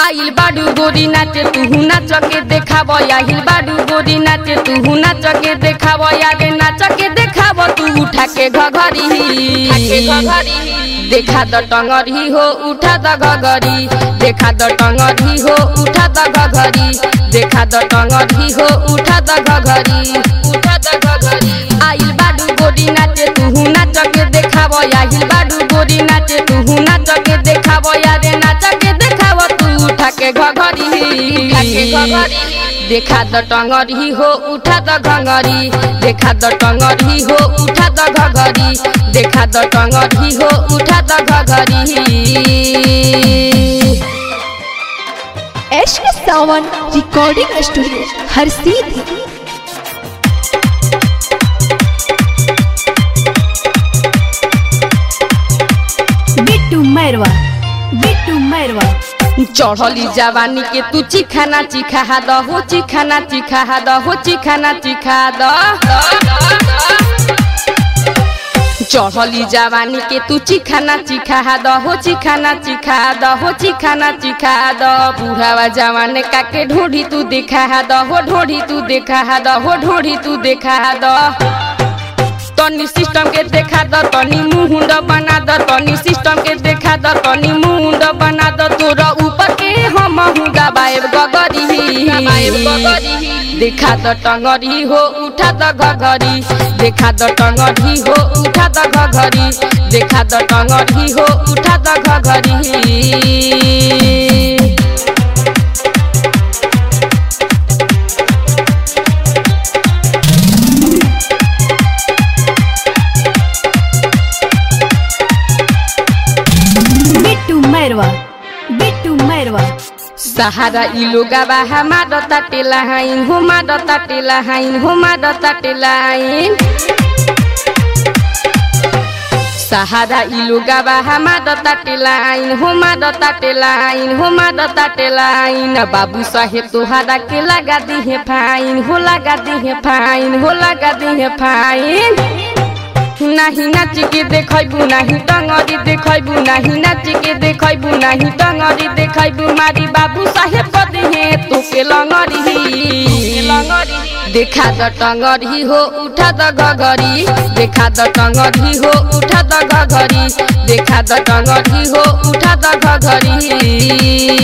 आइल बाडू गोरी नाचे तुहू नाच के देखाब आइल बाडू गोरी नाचे तुहू नाच के देखाब आगे नाच के देखाब तू उठा के घघरी देखा द टंगरी हो उठा द घघरी देखा द टंगरी हो उठा द घघरी देखा द टंगरी हो उठा द घघरी उठा द घघरी आइल बाडू गोरी नाचे तुहू नाच के देखाब आइल बाडू गोरी नाचे तुहू नाच के देखाब यारे नाच के देखाब तू उठा के घघरी देखा द टंगरी हो उठा द घंगरी देखा द टंगरी हो उठा द घघरी देखा द टंगरी हो उठा द घघरी एश सावन रिकॉर्डिंग स्टूडियो हर सीधी बिट्टू मैरवा बिट्टू मैरवा चढ़ली जवानी के तू चिखाना चिखा द हो चिखाना चिखा द हो चिखाना चिखा द चढ़ली जवानी के तू चिखाना चिखा द हो चिखाना चिखा द हो चिखाना चिखा द बुढ़ावा जवान का के ढोढ़ी तू देखा द हो ढोढ़ी तू देखा द हो ढोढ़ी तू देखा द तनी सिस्टम के देखा द तनी मुंड बना द तनी सिस्टम के देखा द तनी मुंड बना द तोरा ऊपर के हम हुगा बाएब गगरी देखा द टंगरी हो उठा द घघरी देखा द टंगरी हो उठा द घघरी देखा द टंगरी हो उठा द घघरी बिट्टू मैरवा बिट्टू मैरवा सहारा इ लोगा बा हमार ताटेला हाइन हो मार ताटेला हाइन हो मार ताटेला हाइन सहारा इ लोगा बा हमार ताटेला आइन हो मार ताटेला आइन हो मार ताटेला आइन बाबू साहेब तोहारा के लगा दिहे फाइन हो लगा दिहे फाइन हो लगा दिहे फाइन नाही नाच के देखैबू नाही टंगरी देखैबू नाही नाच के देखैबू नाही टंगरी देखैबू मारी बाबू साहेब कदिहे तोके लंगरी देखा द टंगरी हो उठा द घघरी देखा द टंगरी हो उठा द घघरी देखा द टंगरी हो उठा द घघरी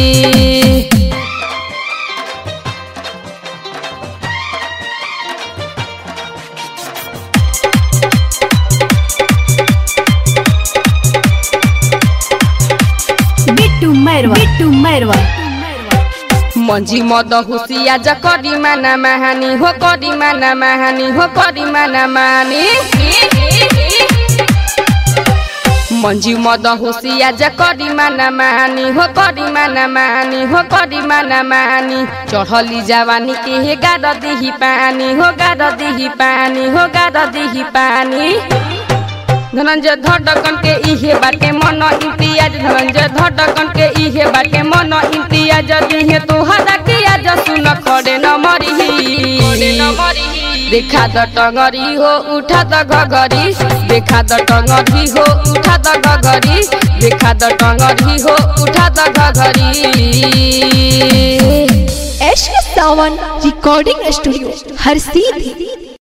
बिट्टू मैरवा बिट्टू मैरवा मंजी मद हुसिया ज करी माना महानी हो करी माना महानी हो करी माना मानी मंजी मद हुसिया ज करी माना मानी हो करी माना मानी हो करी माना मानी चढ़ली जवानी के हे गाद दिही पानी हो गाद दिही पानी हो गाद दिही पानी धनंजय धड़कन के इहे बाटे मन इम्तियाज धनंजय धड़कन के इहे बाटे मन इम्तियाज दिहे तोहरा के आज सुन खड़े न मरी देखा द टंगरी हो उठा द घघरी देखा द टंगरी हो उठा द घघरी देखा द टंगरी हो उठा द घघरी एश सावन रिकॉर्डिंग स्टूडियो हर सीधी